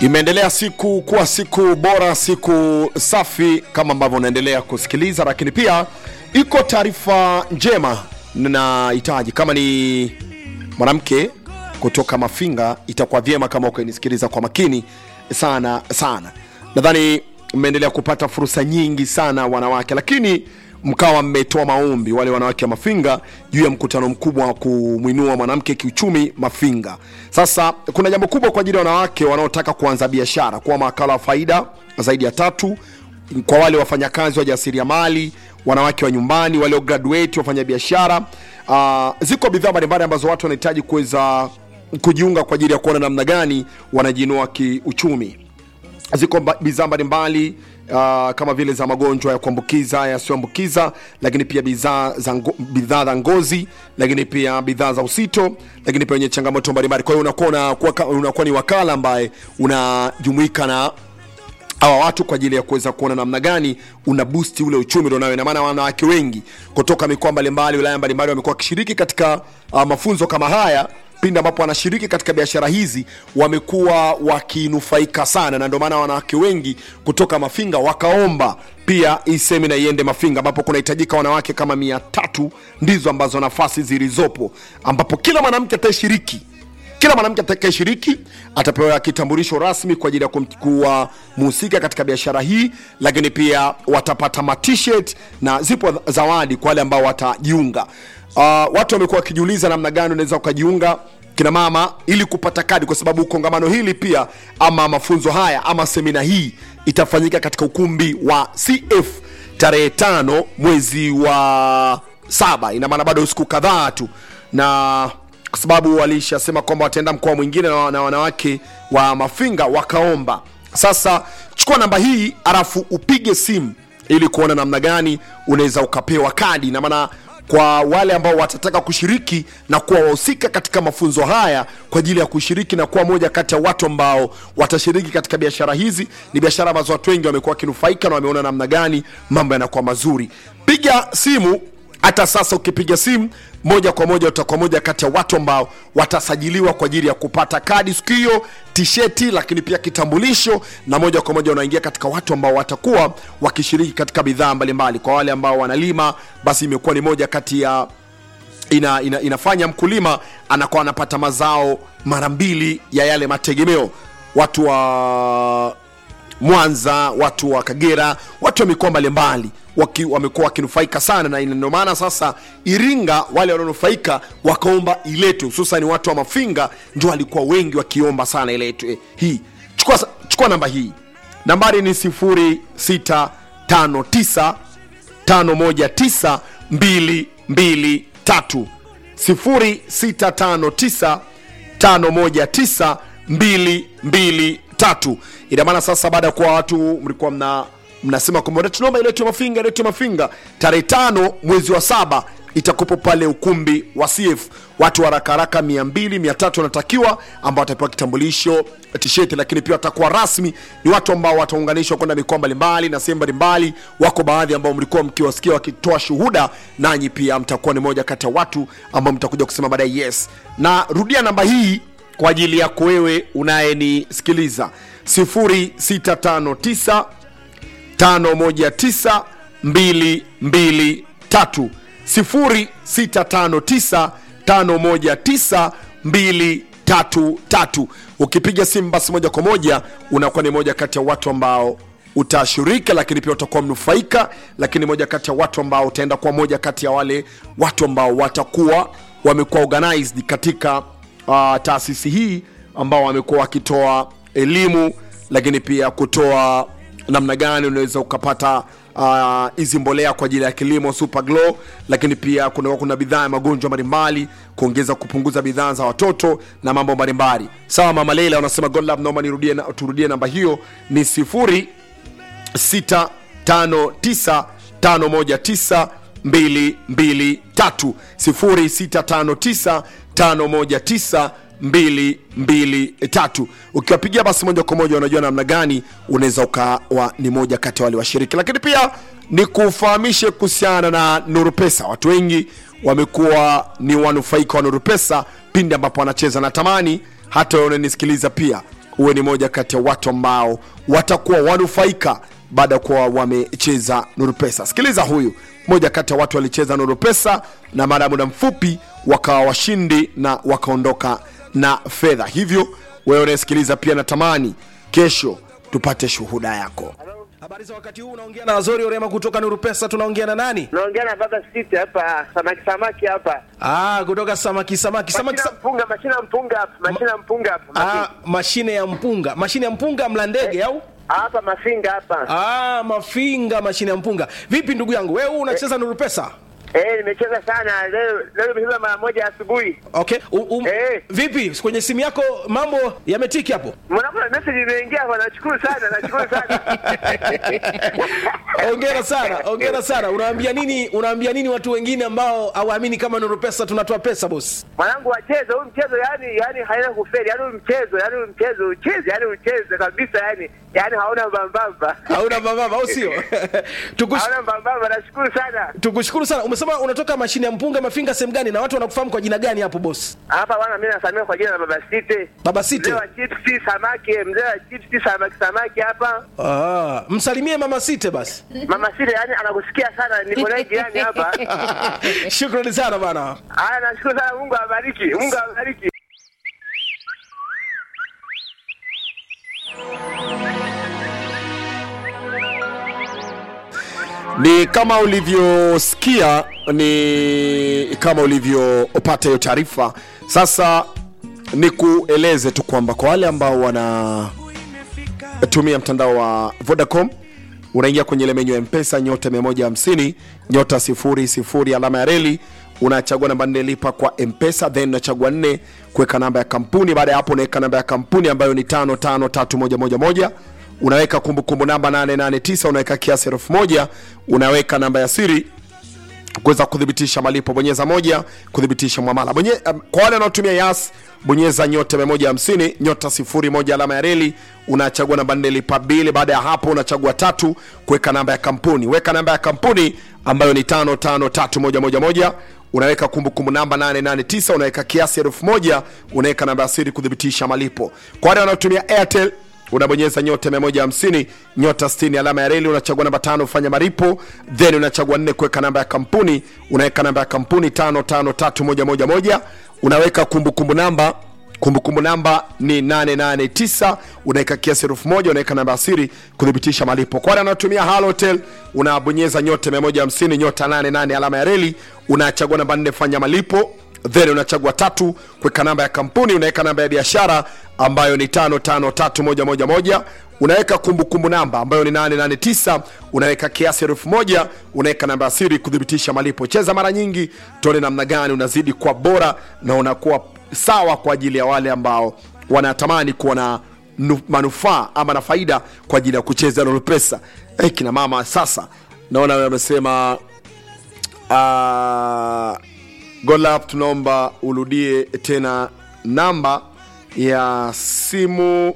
Imeendelea siku kuwa siku bora, siku safi kama ambavyo unaendelea kusikiliza, lakini pia iko taarifa njema nahitaji, kama ni mwanamke kutoka Mafinga, itakuwa vyema kama ukanisikiliza kwa makini sana sana. Nadhani mmeendelea kupata fursa nyingi sana wanawake, lakini mkawa mmetoa maombi wale wanawake wa Mafinga juu ya mkutano mkubwa wa kumwinua mwanamke kiuchumi Mafinga. Sasa kuna jambo kubwa kwa ajili ya wanawake wanaotaka kuanza biashara, kuwa mawakala wa faida zaidi ya tatu, kwa wale wafanyakazi wa jasiriamali, wanawake wa nyumbani, walio graduate, wafanya biashara. Uh, ziko bidhaa mbalimbali ambazo watu wanahitaji kuweza kujiunga kwa ajili ya kuona namna gani wanajiinua kiuchumi ziko mba- bidhaa mbalimbali uh, kama vile za magonjwa ya kuambukiza yasiyoambukiza lakini pia bidhaa za ngo- bidhaa za ngozi lakini pia bidhaa za usito lakini pia wenye changamoto mbalimbali kwa hiyo unakuwa unakuwa ka- unakuwa ni wakala ambaye unajumuika na hawa watu kwa ajili ya kuweza kuona namna gani una boost ule uchumi ulionayo. Ina maana wanawake wengi kutoka mikoa mbalimbali, wilaya mbalimbali wamekuwa wakishiriki katika uh, mafunzo kama haya pindi ambapo wanashiriki katika biashara hizi wamekuwa wakinufaika sana, na ndio maana wanawake wengi kutoka Mafinga wakaomba pia hii semina iende Mafinga, ambapo kunahitajika wanawake kama mia tatu ndizo ambazo nafasi zilizopo, ambapo kila mwanamke atashiriki kila mwanamke atakayeshiriki atapewa kitambulisho rasmi kwa ajili ya kum- kuwa mhusika katika biashara hii, lakini pia watapata matshirt na zipo zawadi kwa wale ambao watajiunga. Uh, watu wamekuwa wakijiuliza namna gani unaweza ukajiunga kina mama ili kupata kadi, kwa sababu kongamano hili pia ama mafunzo haya ama semina hii itafanyika katika ukumbi wa CF tarehe tano mwezi wa saba. Ina maana bado siku kadhaa tu na kwa sababu walishasema kwamba wataenda mkoa mwingine na na wanawake wa Mafinga wakaomba. Sasa chukua namba hii alafu upige simu ili kuona namna gani unaweza ukapewa kadi, na maana kwa wale ambao watataka kushiriki na kuwa wahusika katika mafunzo haya kwa ajili ya kushiriki na kuwa moja kati ya watu ambao watashiriki katika biashara hizi. Ni biashara ambazo watu wengi wamekuwa wakinufaika na wameona namna gani mambo yanakuwa mazuri. Piga simu hata sasa ukipiga simu moja kwa moja utakuwa moja kati ya watu ambao watasajiliwa kwa ajili ya kupata kadi siku hiyo, tisheti, lakini pia kitambulisho, na moja kwa moja unaingia katika watu ambao watakuwa wakishiriki katika bidhaa mbalimbali. Kwa wale ambao wanalima, basi imekuwa ni moja kati ya ina, ina, inafanya mkulima anakuwa anapata mazao mara mbili ya yale mategemeo. Watu wa Mwanza, watu wa Kagera, watu wa mikoa mbalimbali waki- wamekuwa wakinufaika sana, na ndio maana sasa Iringa wale wanaonufaika wakaomba iletwe, hususan watu wa Mafinga ndio walikuwa wengi wakiomba sana iletwe hii. Chukua, sa- chukua namba hii, nambari ni 0659 519 223 0659 519 223 ina maana sasa baada ya kuwa watu mlikuwa mna mnasema kwamba tunaomba iletwe mafinga iletwe mafinga tarehe tano mwezi wa saba itakupo pale ukumbi wa CF watu haraka haraka mia mbili mia tatu wanatakiwa ambao watapewa kitambulisho tisheti lakini pia watakuwa rasmi ni watu ambao wataunganishwa kwenda mikoa mbalimbali na sehemu mbalimbali wako baadhi ambao mlikuwa mkiwasikia wakitoa shuhuda nanyi pia mtakuwa ni moja kati ya watu ambao mtakuja kusema baadaye yes na rudia namba hii kwa ajili yako wewe unayenisikiliza 0659 519 223 0659 519 233 ukipiga simu basi moja kwa moja unakuwa ni moja kati ya watu ambao utashirika lakini pia utakuwa mnufaika lakini moja kati ya watu ambao utaenda kuwa moja kati ya wale watu ambao watakuwa wamekuwa organized katika uh, taasisi hii ambao wamekuwa wakitoa elimu lakini pia kutoa namna gani unaweza ukapata ah, hizi uh, mbolea kwa ajili ya kilimo super glow lakini pia kuna, kuna bidhaa ya magonjwa mbalimbali kuongeza kupunguza bidhaa za watoto na mambo mbalimbali sawa mama leila wanasema god love naomba nirudie na- turudie namba hiyo ni sifuri 0659519223 ukiwapigia basi moja kwa moja unajua namna gani unaweza ukawa ni moja kati ya wale washiriki lakini pia ni kufahamishe kuhusiana na nuru pesa watu wengi wamekuwa ni wanufaika wa nuru pesa pindi ambapo wanacheza natamani hata wewe unanisikiliza pia uwe ni moja kati ya watu ambao watakuwa wanufaika baada ya kuwa wamecheza nuru pesa sikiliza huyu moja kati ya watu walicheza nuru pesa na baada ya muda mfupi wakawa washindi na wakaondoka na fedha hivyo wewe unayesikiliza pia natamani kesho tupate shuhuda yako Habari za wakati huu, unaongea na Azori Orema kutoka Nuru Pesa. Tunaongea na nani? naongea na baba siti hapa samaki samaki hapa Ah, kutoka samaki samaki samaki. mashina Sa mpunga mashina mpunga hapa mashina mpunga hapa ah, Mafi- mashine ya mpunga, mashine ya mpunga mla ndege au? hapa mafinga hapa Ah, mafinga, mashine ya mpunga. Vipi ndugu yangu, wewe unacheza Nuru Pesa? eh nimecheza sana leo leo nimecheza mara moja asubuhi Okay. U, um, Eh. Vipi kwenye simu yako mambo yametiki hapo? mwanangu na message imeingia hapa nashukuru sana nashukuru sana Ongera sana, ongera sana. Unawaambia nini? Unawaambia nini watu wengine ambao hawaamini kama Nuru Pesa tunatoa pesa boss? mwanangu wacheze huu mchezo yani yani haina kufeli yani huu mchezo yani huu mchezo ucheze yani ucheze kabisa yani yani hauna mbambamba Hauna mababa au sio? Tukush, hauna mbambamba nashukuru sana tukushukuru sana. Umesema unatoka mashine ya mpunga mafinga sehemu gani na watu wanakufahamu kwa jina gani hapo boss? hapa bwana mimi nasamia kwa jina la baba site Baba Site. mzee wa chipsi samaki mzee wa chipsi samaki samaki hapa Ah, msalimie mama Site basi. mama sile yani anakusikia sana niko naye jirani hapa Shukrani sana bana. haya nashukuru sana mungu awabariki mungu awabariki ni kama ulivyosikia ni kama ulivyopata hiyo taarifa sasa ni kueleze tu kwamba kwa wale ambao wanatumia mtandao wa vodacom unaingia kwenye ile menyu ya mpesa nyota 150 nyota 00 alama ya reli unachagua namba nne lipa kwa mpesa then unachagua nne kuweka namba ya kampuni baada ya hapo unaweka namba ya kampuni ambayo ni 553111 unaweka kumbukumbu namba 889 unaweka kiasi elfu moja unaweka namba ya siri kuweza kuthibitisha malipo bonyeza moja kuthibitisha mwamala Bonye, um, kwa wale wanaotumia yas bonyeza nyota 150 nyota 01 alama ya reli unachagua namba nne lipa bili baada ya hapo unachagua tatu kuweka namba ya kampuni weka namba ya kampuni ambayo ni 553111 unaweka kumbukumbu namba 889 unaweka kiasi elfu moja unaweka namba ya siri kuthibitisha malipo kwa wale wanaotumia airtel unabonyeza nyota 150 nyota 60 alama ya reli unachagua namba tano fanya maripo then unachagua nne kuweka namba ya kampuni unaweka namba ya kampuni 553111 unaweka kumbukumbu namba kumbukumbu namba ni 889 unaweka kiasi elfu moja unaweka namba ya siri kuthibitisha malipo kwa wale wanaotumia halotel unabonyeza nyota 150 nyota 88 alama ya reli unachagua namba nne fanya malipo then unachagua tatu kuweka namba ya kampuni unaweka namba ya biashara ambayo ni 553111 unaweka kumbukumbu namba ambayo ni 889 unaweka kiasi elfu moja unaweka namba ya siri kuthibitisha malipo cheza mara nyingi tuone namna gani unazidi kuwa bora na unakuwa sawa kwa ajili ya wale ambao wanatamani kuwa na nu- manufaa ama na faida kwa ajili ya kucheza Nuru pesa hey, kina mama sasa naona wamesema uh, golap tunaomba urudie tena namba ya simu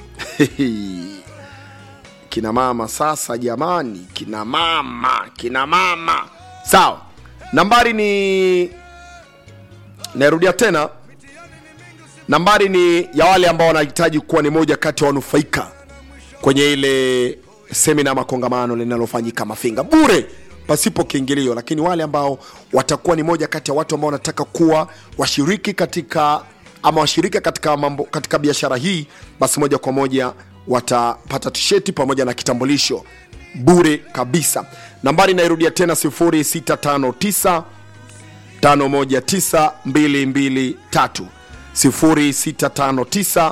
kina mama sasa jamani kina mama kina mama sawa nambari ni nairudia tena nambari ni ya wale ambao wanahitaji kuwa ni moja kati ya wanufaika kwenye ile semina ama kongamano linalofanyika mafinga bure pasipo kiingilio lakini wale ambao watakuwa ni moja kati ya watu ambao wanataka kuwa washiriki katika ama washirika katika mambo katika biashara hii basi moja kwa moja watapata tisheti pamoja na kitambulisho bure kabisa nambari inairudia tena 0659 519223 0659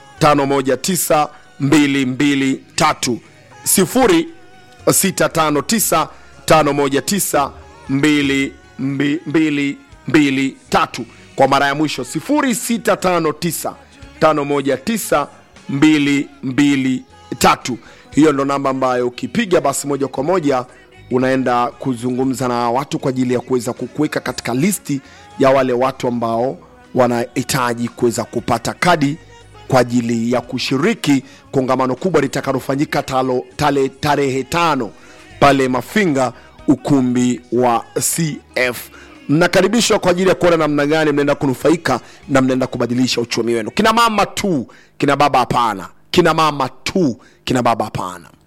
519223 0659 519223 kwa mara ya mwisho 0659 519223 hiyo ndo namba ambayo ukipiga basi moja kwa moja unaenda kuzungumza na watu kwa ajili ya kuweza kukuweka katika listi ya wale watu ambao wanahitaji kuweza kupata kadi kwa ajili ya kushiriki kongamano kubwa litakalofanyika talo- tale- tarehe tano pale mafinga ukumbi wa cf mnakaribishwa kwa ajili ya kuona namna gani mnaenda kunufaika na mnaenda kubadilisha uchumi wenu kina mama tu kina baba hapana kina mama tu kina baba hapana